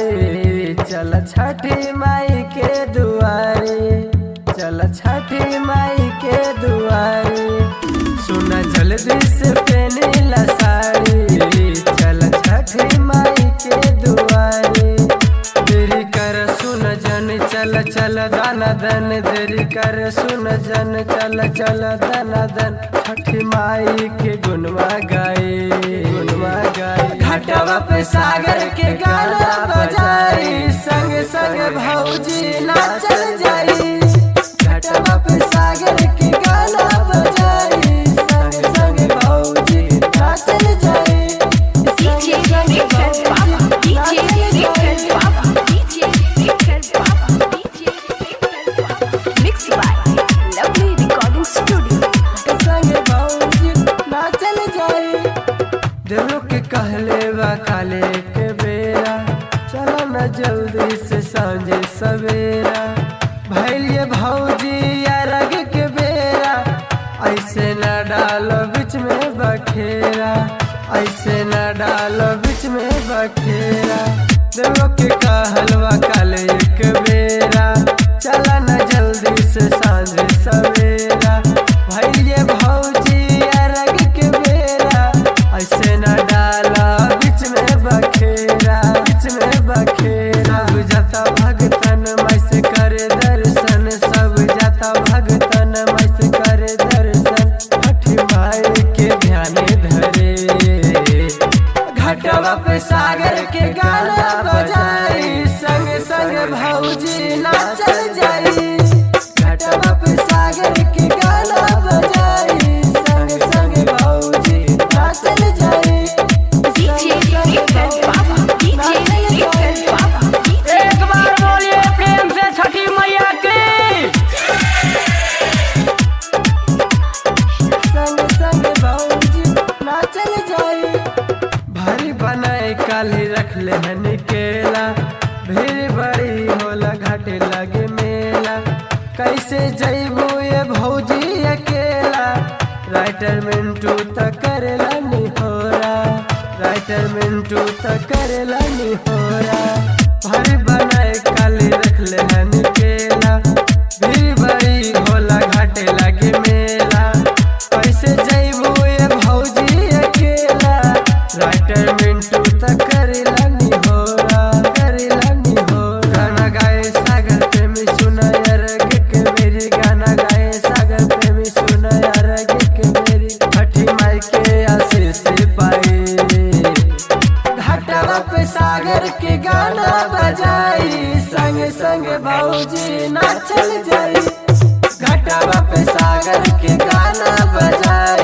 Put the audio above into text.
बारी चल छठी माई के दुआरी चल छठी माई के दुआरी सुन जल्दी से पेनीला साड़ी चल छठी माई के दुआरी देरी कर सुन जन चल चल दान दन देरी कर सुन जन चल चल दन दन छठी माई के गुनवा गाए गुनवा गाए घाटवा पे सागर के गाना बजाई संग संग भौजी नाचल जाई घाटवा पे सागर के गाना बजाई संग संग भौजी नाचल जाई DJ Mixer Papa, DJ Mixer Papa, DJ Mixer Papa, DJ Mixer Papa. Mixed by Lovely Recording Studio. संगे भौजी नाचल जाई देवो के कहले बा काले के बेरा चलो न जल्दी से सांझे सवेरा भैलिए भौजी या रग के बेरा ऐसे न डालो बीच में बखेरा ऐसे न डालो बीच में बखेरा देवो के कहलवा काले एक बेरा चला न जल्दी से सांझे सवेरा भैलिए भौजी अरग के बेरा ऐसे न डाला बीच में बखेरा बीच में बखेरा सब जाता भगतन मैस करे दर्शन सब जाता भगतन मैस करे दर्शन छठी माई के ध्यान धरे घाटवा पे सागर के गाना बजाई संग संग भौजी नाचल जाई घाटवा पे सागर के गाना बजाई संग संग भौजी नाचल जाई DJ Mixer Papa, DJ Mixer Papa, DJ एक बार बोलिए प्रेम से छठी मैया की संग संग भौजी नाचल जाई भारी बनाए काली रख ले हन केला भीड़ बड़ी होला घाटे लगे मेला कैसे जैबू ये भौजी अकेला राइटर मिंटू त करेला निहोरा राइटर मिंटू त करेला निहोरा भारी बनाए काली रख ले हन केला भीड़ बड़ी होला घाटे लगे मेला कैसे जैबू ये भौजी अकेला राइटर मिंटू त करेला निहोरा करेला निहोरा गाना गाए सागर प्रेमी सुना अरग के मेरी गाना गाए सागर प्रेमी सुना अरग के मेरी छठी माई के आशीष पाई घाटवा पे सागर के गाना बजाई संग संग भौजी नाचल जाई घाटवा पे सागर के गाना बजाई